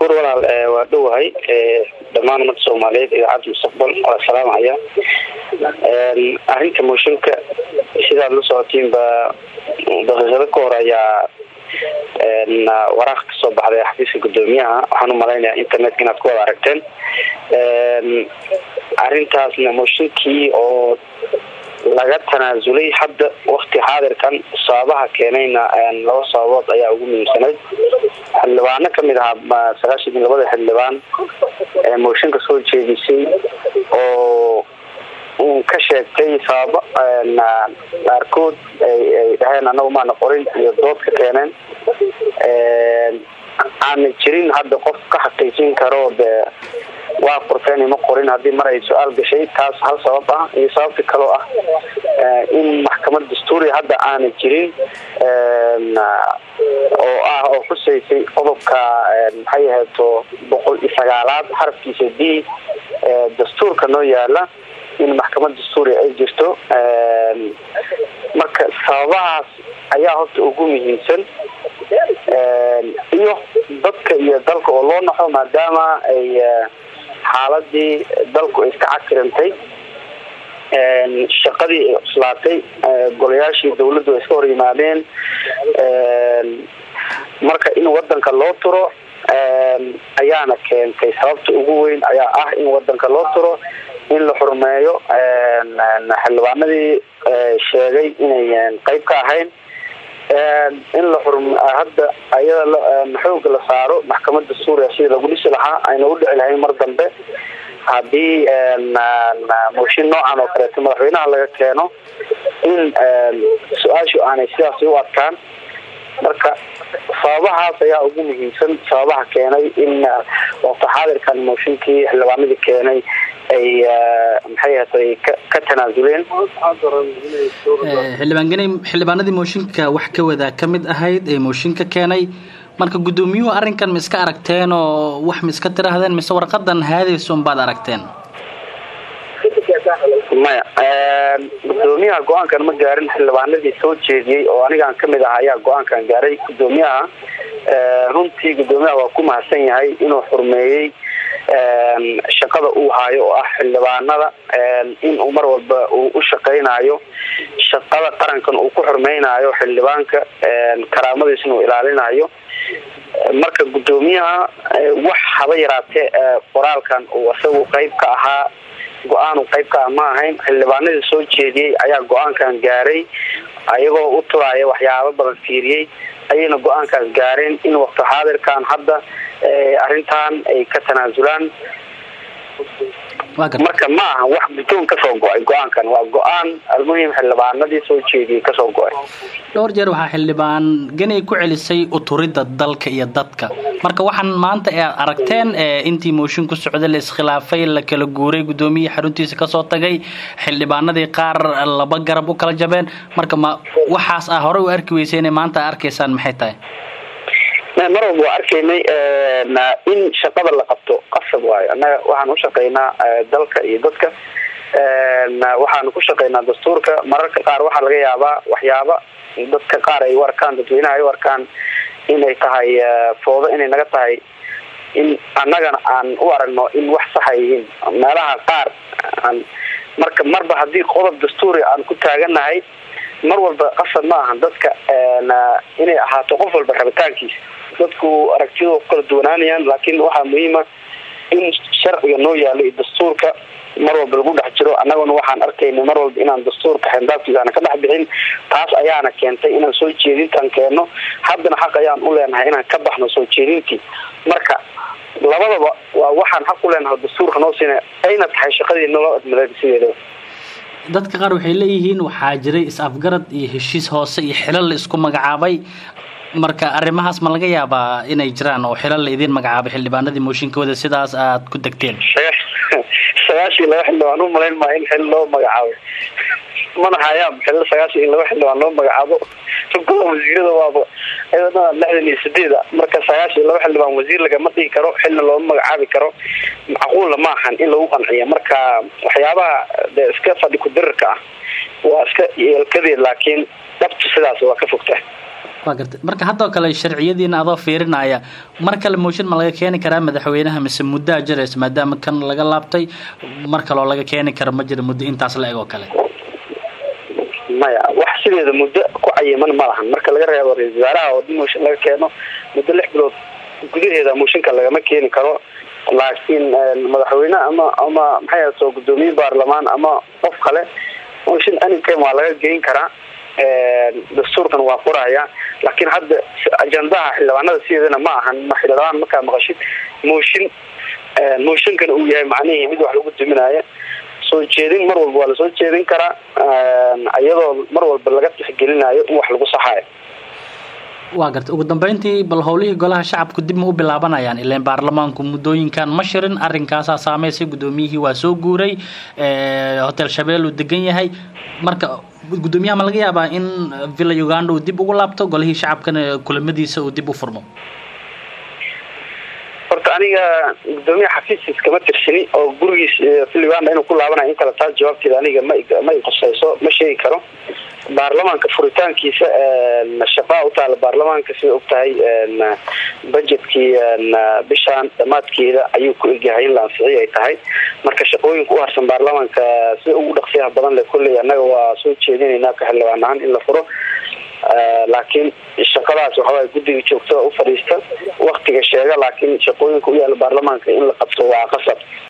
cabdishakuur walaal waa dhowahay dhammaan ummadda soomaaliyeed idaacadda mustaqbal waa salaamaya arrinta mooshinka sidaad la socotiin ba daqiiqado ka hor ayaa waraaq kasoo baxday xafiiska guddoomiyaha waxaan umalaynaya internetka inaad ku wada aragteen arrintaasna mooshinkii oo laga tanaasulay hadda wakti xaadirkan sababaha keenayna laba sababood ayaa ugu muhiimsanayd xildhibaano kamid ahaa sagaashan iyo labada xildhibaan ee mooshinka soo jeedisay oo uu ka sheegtay sababo qaarkood ay dhaheen anagu maana qorin iyo dood ka keeneen aana jirin hadda qof ka xaqiijin karo de waa qorteen ima qorin haddii mar ay su-aal gashay taas hal sabab ah iyo sababta kaloo ah in maxkamad dastuuriya hadda aana jirin oo ah oo xusaysay qodobka maxay aheeto boqol iyo sagaalaad xarafkiisa d dastuurka noo yaala in maxkamad dastuuriya ay jirto marka sababahaas ayaa horta ugu muhiimsan iyo dadka iyo dalka oo loo naxo maadaama ay xaaladii dalku ay iska cakirantay shaqadii ay cuslaatay golayaashii dawladdu ay iska hor yimaadeen marka in wadanka loo turo ayaana keentay sababta ugu weyn ayaa ah in wadanka loo turo in la xurmeeyo xildhibaanadii sheegay inay qeyb ka ahayn in la xurm hadda ayada xooga la saaro maxkamada suuriya sidii lagu dhisi lahaa ayna u dhici lahayn mar dambe haddii mooshin noocan oo kaleeto madaxweynaha laga keeno in su-aashu aanay sidaasi u adkaan marka sababahaas ayaa ugu muhiimsan sababaha keenay in waqti xaadirkan mooshinkii xildhibaanadii keenay ay maxay ahatay ka tanaasuleen xildhibaan ganay xildhibaanadii mooshinka wax ka wadaa ka mid ahayd ee mooshinka keenay marka guddoomiyuhu arrinkan ma iska aragteen oo wax ma iska tiraahdeen mise warqadan haadaysun baad aragteen maya guddoomiyaha go-aankan ma gaarin xildhibaanadii soo jeediyey oo anigaan kamid ah ayaa go-aankan gaaray guddoomiyaha runtii guddoomiyaha waa ku mahadsan yahay inuu xurmeeyey shaqada uu haayo oo ah xildhibaanada in uu mar walba uu u shaqaynayo shaqada qarankan uu ku xurmeynayo xildhibaanka karaamadiisna uu ilaalinayo marka guddoomiyaha wax haba yaraatee qoraalkan uu isagu qeyb ka ahaa go-aanu qeyb ka ah ma ahayn xildhibaanadii soo jeediyey ayaa go-aankan gaaray ayagoo u turaya waxyaabo badan fiiriyey ayayna go-aankaas gaareen in waqti xaadirkan hadda arrintan ay ka tanaasulaan marka ma aha wax guddoon kasoo go-ay go-aankan waa go-aan almuhim xildhibaanadii soo jeediyey kasoo go-ay dhowr jeer waxaa xildhibaan ganay ku celisay uturidda dalka iyo dadka marka waxaan maanta aad aragteen intii mooshin ku socday la iskhilaafay la kala guuray guddoomiyihii xaruntiisa kasoo tagay xildhibaanadii qaar laba garab u kala jabeen marka ma waxaas ah horey u arki weysay inay maanta arkaysaan maxay tahay mar walba waa arkaynay in shaqada la qabto qasab waayo annaga waxaan ushaqaynaa dalka iyo dadka waxaanu ku shaqaynaa dastuurka mararka qaar waxaa laga yaabaa waxyaaba dadka qaar ay u arkaan dadweynaha ay u arkaan inay tahay foodo inay naga tahay in annagana aan u aragno in wax saxa yihiin meelaha qaar marka marba haddii qodob dastuuri aan ku taaganahay mar walba qasab ma ahan dadka inay ahaato qof walba rabitaankiisa dadku aragtiyada ku kala duwanaanayaan laakiin waxaa muhiima in sharciga noo yaalo iyo dastuurka mar walba lagu dhex jiro annaguna waxaan arkayna mar walba inaan dastuurka xendaabkiisa aana ka dhex bixin taas ayaana keentay inaan soo jeedintaan keenno haddana xaq ayaan u leenahay inaan ka baxno soo jeedintii marka labadaba waa waxaan xaq u leenahay dastuurka noo siina ayna tahay shaqadii naloo admada sideedaba dadka qaar waxay leeyihiin waxaa jiray is-afgarad iyo heshiis hoose iyo xilal la isku magacaabay marka arrimahaas ma laga yaabaa inay jiraan oo xilal la idiin magacaabay xildhibaanadii mooshinkooda sidaas aad ku degteen sagaashii laba xildhibaan u malayn maa in xil loo magacaabo mana hayaan xil sagaashii in laba xildhibaan loo magacaabo rugada wasiirada waaba ayadana lixdan iyo sideeda marka sagaashii laba xildhibaan wasiir lagama dhigi karo xilna looma magacaabi karo macquulla ma ahan in lagu qanciyo marka waxyaabaha de iska fadhi ku dirirka ah waa iska yeelkadeed laakiin dhabtu sidaas waa ka fogta wa garta marka haddoo kale sharciyadiina adoo fiirinaya mar kale mooshin ma laga keeni karaa madaxweynaha mise muddaa jiraysa maadaama kan laga laabtay mar kaloo laga keeni kara ma jira muddo intaas la eg oo kale maya wax sideeda muddo ku cayiman ma lahan marka laga reebo ra-isul wasaaraha oo mooshin laga keeno muddo lix bilood gudaheeda mooshinka lagama keeni karo laakiin madaxweyne ama ama maxay soo guddoomiye baarlamaan ama qof kale mooshin anytime waa laga geyn karaa dastuurkan waa qoraya laakiin hadda ajandaha xildhibaanada sideedana ma ahan xildhibaan markaa maqashid mooshin mooshinkana uu yahay macnihii mid wax lagu duminaayo soo jeedin mar walba waa lasoo jeedin karaa iyadoo mar walba laga tixgelinayo in wax lagu saxayo waa garta ugu dambeyntii bal howlihii golaha shacabku dib ma u bilaabanayaan ilan baarlamaanku muddooyinkan ma shirin arrinkaasaa saameysay guddoomiyihii waa soo guuray hotel shabeel uu degan yahay marka guddoomiyaha ma laga yaabaa in villa uganda uu dib ugu laabto golihii shacabkana kulamadiisa uu dib u furmo horta aniga guddoomiyaha xafiiskiis kama tirsini oo gurigiis villa uganda inuu ku laabanayo in kale taas jawaabteeda aniga ma ma iqusayso ma sheegi karo baarlamaanka furitaankiisa shaqaa u taala baarlamaanka sida og tahay budgetkii bishaan dhamaadkeeda ayuu ku egyahay in la ansixiyo ay tahay marka shaqooyinka u harsan baarlamaanka sida ugu dhaqsiyaha badan le kolley annaga waa soo jeedinaynaa ka xildhibaan ahaan in la furo laakiin shaqadaas waxawaay guddiga joogtada u fadhiista waktiga sheega laakiin shaqooyinka u yaala baarlamaanka in la qabto waa qasab